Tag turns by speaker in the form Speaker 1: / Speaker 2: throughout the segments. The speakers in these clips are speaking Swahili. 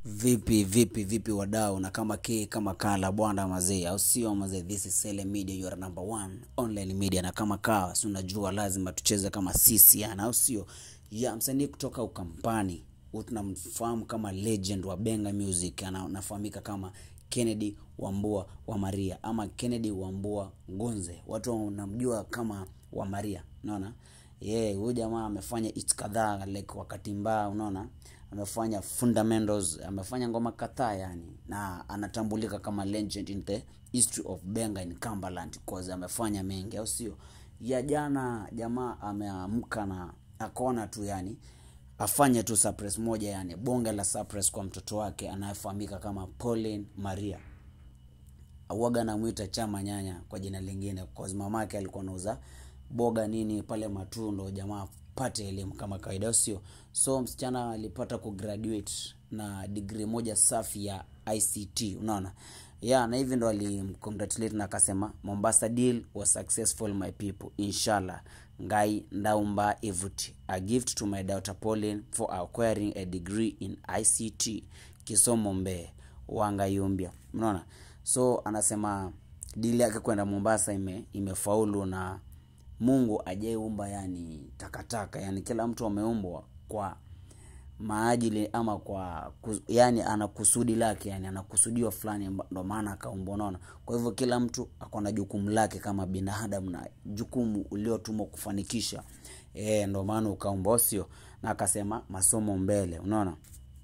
Speaker 1: Vipi vipi vipi wadau, na kama ke kama kala bwana mazee, au sio mazee? This is Sele Media, your number one online media, na kama kawa, si unajua lazima tucheze kama sisi yana, au sio? Ya msanii kutoka Ukampani, huyu tunamfahamu kama legend wa Benga Music, ana- anafahamika kama Kennedy Wambua wa Maria ama Kennedy Wambua Ngunze, watu wanamjua kama wa Maria, unaona yeah, huyu jamaa amefanya hits kadhaa like wakati mbaya, unaona amefanya fundamentals, amefanya ngoma kadhaa yani, na anatambulika kama legend in the history of Benga in Cumberland cause amefanya mengi, au sio? Ya jana jamaa ameamka na akaona tu yani afanye tu surprise moja yani bonge la surprise kwa mtoto wake anayefahamika kama Pauline Maria auaga namwita chama nyanya kwa jina lingine cause mamake alikuwa anauza boga nini pale matundo jamaa pate elimu kama kawaida au sio so msichana alipata kugraduate na degree moja safi ya ict unaona ya na hivi ndo alimcongratulate na akasema mombasa deal was successful my people inshallah ngai ndaumba ivuti a gift to my daughter pauline for acquiring a degree in ict kisomo mbee wangayumbia unaona so anasema dili yake kwenda mombasa ime, imefaulu na mungu ajaiumba yani takataka yani kila mtu ameumbwa kwa maajili ama kwa kus, yani ana kusudi lake yani ana kusudio fulani mba- ndo maana akaumbwa unaona kwa hivyo kila mtu ako na jukumu lake kama binadamu na jukumu uliotumwa kufanikisha e, ndo maana ukaumbwa au sio na akasema masomo mbele unaona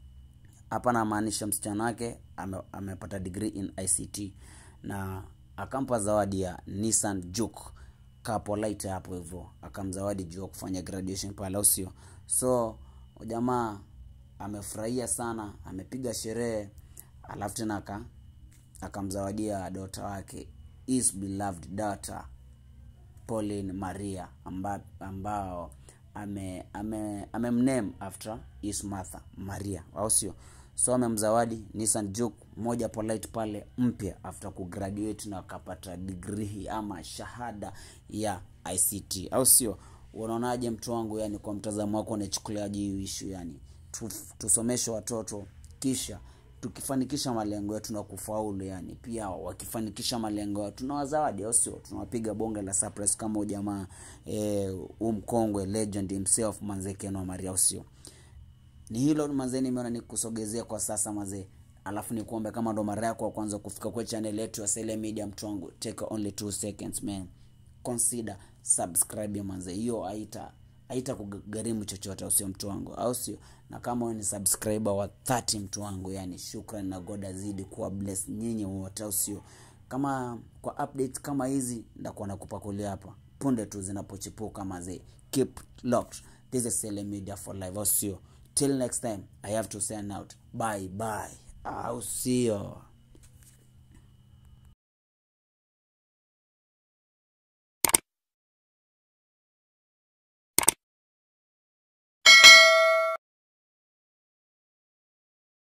Speaker 1: hapa namaanisha msichana wake ame, amepata degree in ict na akampa zawadi ya nissan juke kapolite hapo hivyo akamzawadi juu ya kufanya graduation pale au sio so jamaa amefurahia sana amepiga sherehe alafu tena aka akamzawadia dota wake his beloved daughter Pauline Maria amba, ambao ame ame amemname after his mother Maria, au sio? So amemzawadi Nissan Juke moja polite pale mpya after kugraduate na akapata degree ama shahada ya ICT, au sio? Unaonaje mtu wangu, yani kwa mtazamo wako unachukuliaje hii issue yani? Tu, tusomeshe watoto kisha tukifanikisha malengo yetu na kufaulu yani pia wakifanikisha malengo yetu tunawazawadi au sio tunawapiga bonge la surprise kama huyu jamaa eh, huu mkongwe legend himself manze Ken Maria au sio ni hilo mazee nimeona nikusogezea kwa sasa mazee alafu nikuombe kama ndo mara yako ya kwanza kufika kwa channel yetu ya Sele Media mtu wangu take only two seconds man consider subscribe manze hiyo haita haita kugharimu chochote au sio mtu wangu au sio na kama wewe ni subscriber wa 30 mtu wangu yani shukran na god azidi kuwa bless nyinyi wote au sio kama kwa update kama hizi ndakuwa nakupakulia hapa punde tu zinapochipuka mazee keep locked this is Sele Media for live au sio till next time i have to send out bye bye au sio